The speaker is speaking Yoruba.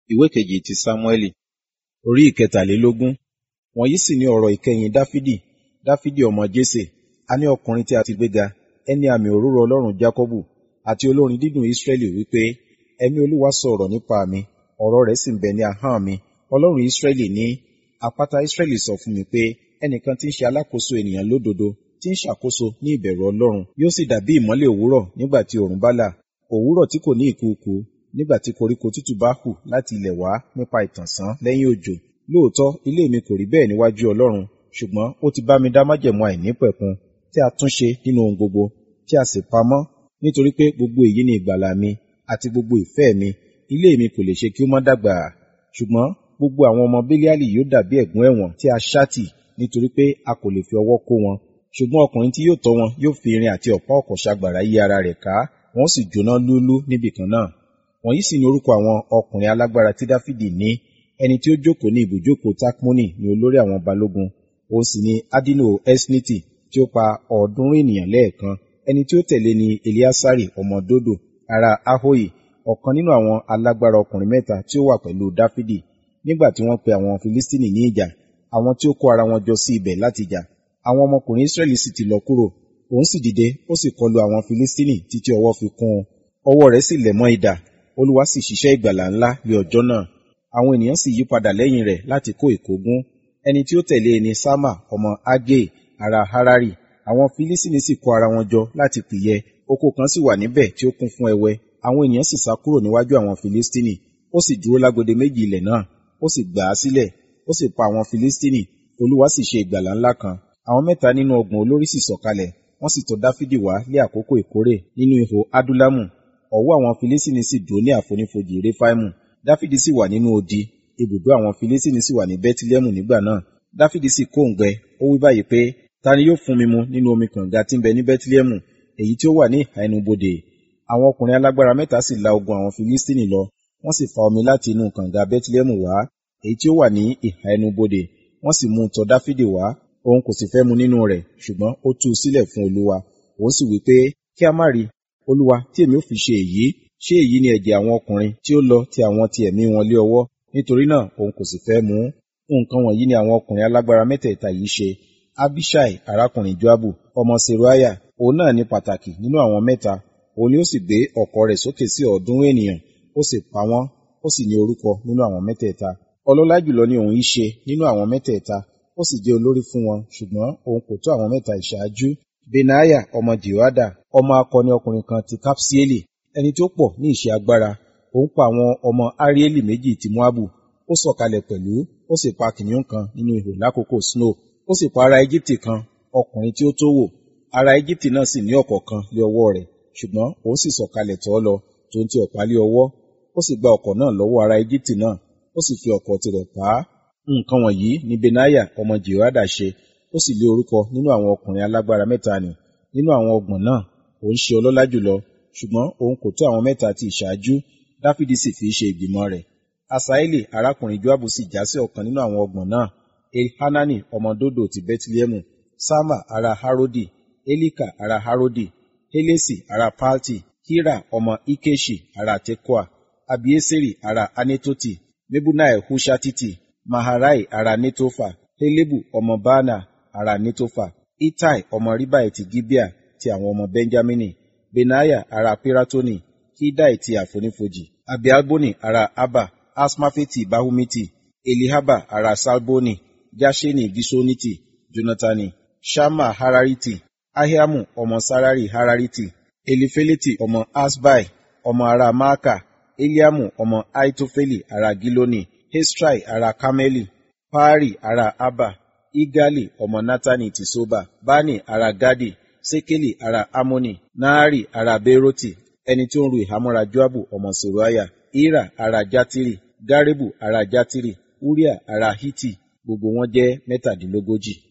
ìwé kejì ti sámúẹ́lì orí ìkẹtàlélógún wọ̀nyí sì ni ọ̀rọ̀ ìkẹyìn dáfídì dáfídì ọmọ jésè a ní ọkùnrin tí a ti gbéga ẹni àmì òróró ọlọ́run jákọ́bù àti olórin dídùn ísírẹ́lì wípé ẹ̀mí olúwa sọ ọ̀rọ̀ nípa mi ọ̀rọ̀ rẹ̀ sì ń bẹ ní ahọ́n mi ọlọ́run ísírẹ́lì ní àpáta ísírẹ́lì sọ fún mi pé ẹnìkan tí ń ṣe alákòóso ènìyàn lódodo tí ń ṣàkóso ní ìbẹ̀rù ọlọ́run yóò sì dàbí ìmọ́lẹ̀ òwúrọ̀ nígbà tí oòrùn bá là òwúrọ̀ tí kò ní ìkùukù nígbà tí koríko tútù bá hù láti ilẹ̀ wá nípa ìtànṣán lẹ́yìn òjò lóòótọ́ ilé mi kò rí bẹ́ẹ̀ níwájú ọlọ́run ṣùgbọ́n ó ti bá mi dá májẹ̀mú àìnípẹ̀kun tí a tún ṣe nínú ohun gbogbo tí a sì pamọ́ nítorí pé gbogbo èyí ni ìgbàlà mi àti gbogbo ìfẹ́ mi ilé mi kò lè ṣe kí ó má dàgbà ṣùgbọ́n gbogbo àwọn ọmọ bílíàlì yóò dàbí ẹ̀gún ẹ̀wọ̀n tí a ṣáàtì nítorí pé a kò lè fi ọwọ́ kó wọn ṣùgbọ́n ọkùnrin tí yóò tọ́ wọn yóò fi irin àti ọ̀pá ọ̀kọ̀ ṣagbàrá yí ara rẹ̀ ká wọn sì jóná lúlú níbì kan náà wọ̀nyí sì ni orúkọ àwọn ọkùnrin alágbára tí dáfídì ní ẹni tí ó jókòó ní ibùjókòó takmoni ní olórí àwọn balógun òun sì ni adino esniti tí ó pa ọ̀ọ́dúnrún ènìyàn lẹ́ẹ̀kan ẹni tí ó tẹ̀lé ni eliasari ọmọ dodo ará ahoyi ọ̀kan nínú àwọn alágbára ọkùnrin mẹ́ta tí ó wà pẹ̀lú dáfídì nígbà tí wọ́n pe àwọn filistini ní ìjà àwọn tí ó kó ara wọn jọ sí ibẹ̀ láti jà àwọn ọmọkùnrin israẹli sì ti lọ kúrò òun sì dìde ó sì kọlu àwọn filistini títí ọwọ́ fi kún un ọwọ́ rẹ̀ sì lẹ̀ mọ́ idà olúwa sì ṣiṣẹ́ ìgbàlà ńlá ní ọjọ́ náà àwọn ènìyàn sì yí padà lẹ́yìn rẹ̀ láti kó ìkógun ẹni tí ó tẹ̀lé ni sama ọmọ agé ará harari àwọn filistini sì kó ara wọn jọ láti pìyẹ oko kan sì wà níbẹ̀ tí ó kún fún ẹwẹ́ àwọn ènìyàn sì sá kúrò níwájú àwọn filistini ó sì dúró lágbede méjì ilẹ̀ náà ó sì gbà á sílẹ̀ ó sì pa àwọn filistini olúwa sì ṣe ìgbàlà ńlá kan àwọn mẹ́ta nínú ọgbọ̀n olórí sì sọ̀kalẹ̀ wọ́n sì tọ̀ dáfídì wá lé àkókò ìkórè nínú ihò adúlámù ọ̀wọ́ àwọn filistini sì dúró ní àfonífojì réfáìmù dáfídì sì wà nínú odi ibùdó àwọn filistini sì wà ní bẹ́tílẹ́mù nígbà náà dáfídì sì kóǹgbẹ ó wí báyìí pé ta ni yóò fún mi mu nínú omi kànga tí ń bẹ ní bẹ́tílẹ́mù èyí tí ó wà ní ìhà ẹnubodè àwọn ọkùnrin alágbára mẹ́ta sì la ogun àwọn filistini lọ wọ́n sì fa omi láti inú kànga bẹ́tílẹ́mù wá èyí tí ó wà ní ìhà ẹnubodè wọ́n sì mú un tọ̀ dáfídì wá òun kò sì fẹ́ mu nínú rẹ̀ ṣùgbọ́n ó tú u sílẹ̀ fún olúwa òun sì wí pé kí a má rí olúwa tí èmi ò fi ṣe èyí ṣé èyí ni ẹ̀jẹ̀ àwọn ọkùnrin tí ó lọ ti àwọn ti ẹ̀mí wọn lé ọwọ́ nítorí náà òun kò sì fẹ́ mu nǹkan wọ̀nyí ni àwọn ọkùnrin alágbára mẹ́tẹ̀ẹ̀ta yìí ṣe abishai arákùnrin joabu ọmọ seruaya òun náà ní pàtàkì nínú àwọn mẹ́ta òun ni ó sì gbé ọ̀kọ̀ rẹ̀ sókè sí ọ̀ọ́dúnrún ènìyàn ó sì pa wọ́n ó sì ní orúkọ nínú àwọn mẹ́tẹ̀ẹ̀ta ọlọ́lá jùlọ ni òun yìí ṣe nínú àwọn mẹ́tẹ̀ẹ̀ta ó sì jẹ́ olórí fún wọn ṣùgbọ́n òun kò tó àwọn mẹ́ta ìṣáájú benaya ọmọ jehoada ọmọ akọni ọkùnrin kan ti kapsieli ẹni tí ó pọ̀ ní ìṣe agbára òun pa àwọn ọmọ arieli méjì ti moabu ó sọ̀kalẹ̀ pẹ̀lú ó sì pa kìnìún kan nínú ihò lákòókò snow ó sì pa ará egypte kan ọkùnrin tí ó tó wò ará egypte náà sì ní ọ̀kọ̀ kan lé ọwọ́ rẹ̀ ṣùgbọ́n òun sì sọ̀kalẹ̀ tọ̀ ọ́ lọ tó ń ti ọ̀pá lé ọwọ́ ó sì gba ọ̀kọ̀ náà lọ́wọ́ ará egypte náà ó sì fi ọ̀kọ̀ tirẹ̀ pa á nǹkan wọ̀nyí ni benaya ọmọ jehoada ṣe ó sì lé orúkọ nínú àwọn ọkùnrin alágbára mẹ́ta nì nínú àwọn ọgbọ̀n náà òun ṣe ọlọ́lá jùlọ ṣùgbọ́n òun kò tó àwọn mẹ́ta ti ìṣáájú dáfídì sì fi ṣe ìgbìmọ̀ rẹ̀ asaeli arákùnrin joabu sì já sí ọ̀kan nínú àwọn ọgbọ̀n náà elhanani ọmọ dodo ti bẹtilẹmu sama ará harodi elika ará harodi helesi ará palti hira ọmọ ikeshi ará tekoa abieseri ará anetoti mebunai hushatiti maharai ará netofa helebu ọmọ baana ará netofa itai ọmọ ribai ti gibea ti àwọn ọmọ benjamini benaya ará piratoni hidai ti àfonífojì abialboni ará abba asmafeti bahumiti elihaba ará salboni jasheni gisoniti jonatani shama harariti ahiamu ọmọ sarari harariti elifeleti ọmọ asbai ọmọ ará maaka eliamu ọmọ aitofeli ará giloni hestrai ará kameli paari ará abba igali ọmọ natani ti soba bani ará gadi sekeli ará amoni naari ará beroti ẹni tí ó ń ru ìhámọ́ra joabu ọmọ seruaya ira ará jatiri garebu ará jatiri uria ará hiti gbogbo wọn jẹ́ mẹ́tàdínlógójì